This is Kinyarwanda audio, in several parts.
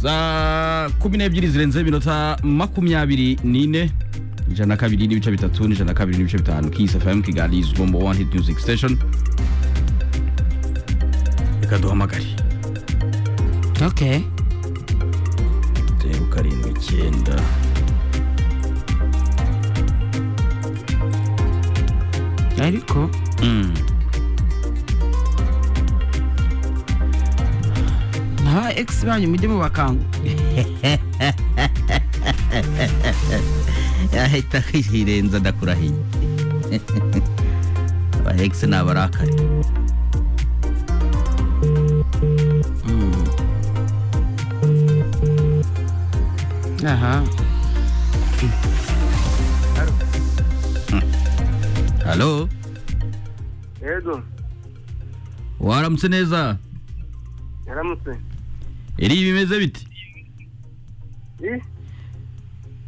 za kumi n'ebyiri zirenze iminota makumyabiri n'ine ijana na kabiri n'ibice bitatu n'ijana na kabiri n'ibice bitanu kisi fm kigali is number one hit music station reka duhamagare ok zeru karindwi icyenda ariko Mm. naba egisi banyu mujye mubakanguka yahita hirenza ndakurahiye abahegisi ni abarakare aha halo yego waramutse neza yaramutse eri bimeze bite i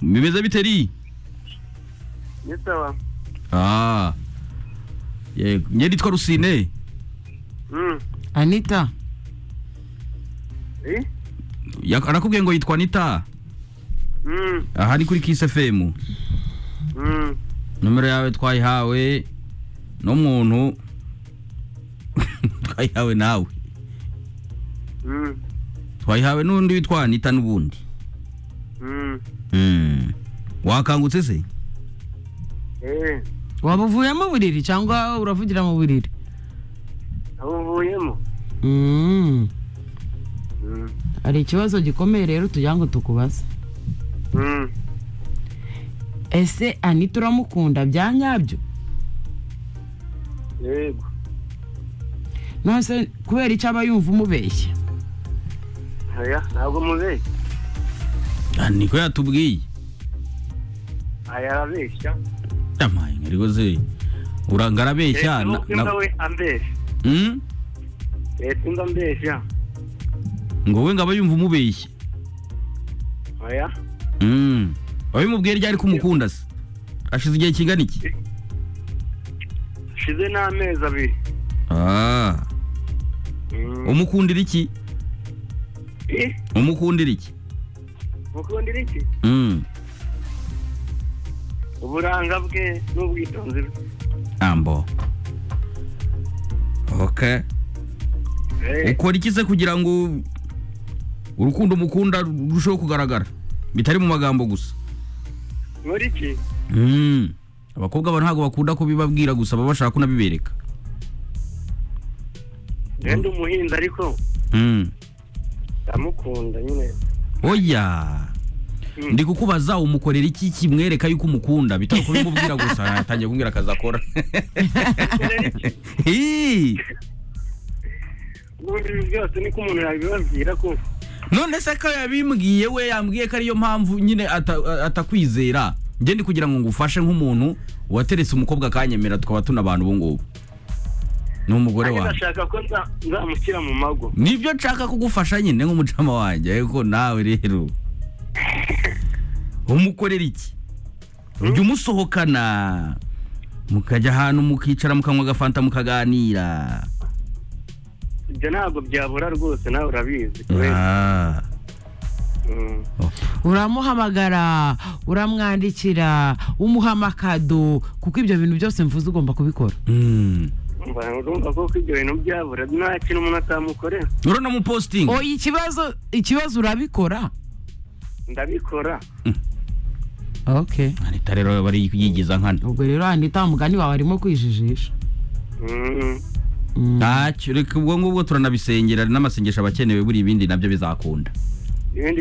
bimeze bite eri ni sawa Ah. yego njye nitwa rusine Mm. anita i Ya- arakubwiye ngo yitwa nita Mm. aha ni kuri kisi fm Mm. nomero yawe twayihawe n'umuntu twayihawe nawe Mm. twayihawe n'undi witwa nita n'ubundi Mm. Mm. wakangutse se eh waba uvuye mu buriri cyangwa uravugira mu buriri aho uvuyemo Mm. Mm. hari ikibazo gikomeye rero tugira ngo tukubaze Mm. ese anita uramukunda bya nyabyo yego none se kubera icyo aba yumva umubeshya oya ntabwo mubeshya Ah, niko yatubwiye aya arabeshya amaye ngarikoze urangarabeshya na- leta na- we ambeshya Mm? leta imba ambeshya ngo we ngaba yumva umubeshye oya Mm. wabimubwiye ryari ko umukunda se ashize igihe kingana iki shize n'amezi abiri Ah. Mm. umukundira iki i umukundira iki mukundira iki Mm. uburanga bwe n'ubwitonzi bwe ambo okay Eh, ukora iki se kugira ngo urukundo umukunda rurusheho kugaragara bitari mu magambo gusa muri iki Mm. abakobwa ba ntabwo bakunda kubibabwira gusa baba bashaka kunabibereka genda umuhinzi ariko Mm. ndamukunda nyine oya Mm. ndi kukubaza umukorera iki kimwereka yuko umukunda bitari kubimubwira gusa yatangiye kumbwira akazi akora Ukorera iki? Hii. ubundi ibi byose niko umuntu yabibabwira ko none se ko yabimbwiye we yambwiye ko ariyo mpamvu nyine ata- atakwizera njye ndi kugira ngo ngufashe nk'umuntu wateretse umukobwa akanyemera tukaba tuna abantu ubu ngubu ni umugore nanjye wanjye ndashaka ko nza- nzamushyira mu mago nibyo nshaka kugufasha nyine nk'umucama wanjye ariko nawe rero umukorera iki ujya umusohokana mukajya ahantu mukicara mukanywa agafanta mukaganira ibyo ntabwo byabura rwose nawe urabizi Ah. Mm. uramuhamagara uramwandikira umuha amakado kuko ibyo bintu byose mvuze ugomba kubikora Mm. Umva- urumva ko ko ibyo bintu byabura nta kintu umuntu atamukorera uranamupostinga oya ikibazo ikibazo urabikora ndabikora ok leta rero bari yigiza nkana ubwo rero anita mugani wawe arimo kwijijisha Mm. Mm. ntacyo reka ubwo ngubwo turanabisengera n'amasengesho aba akenewe buri ibindi nabyo bizakunda ibindi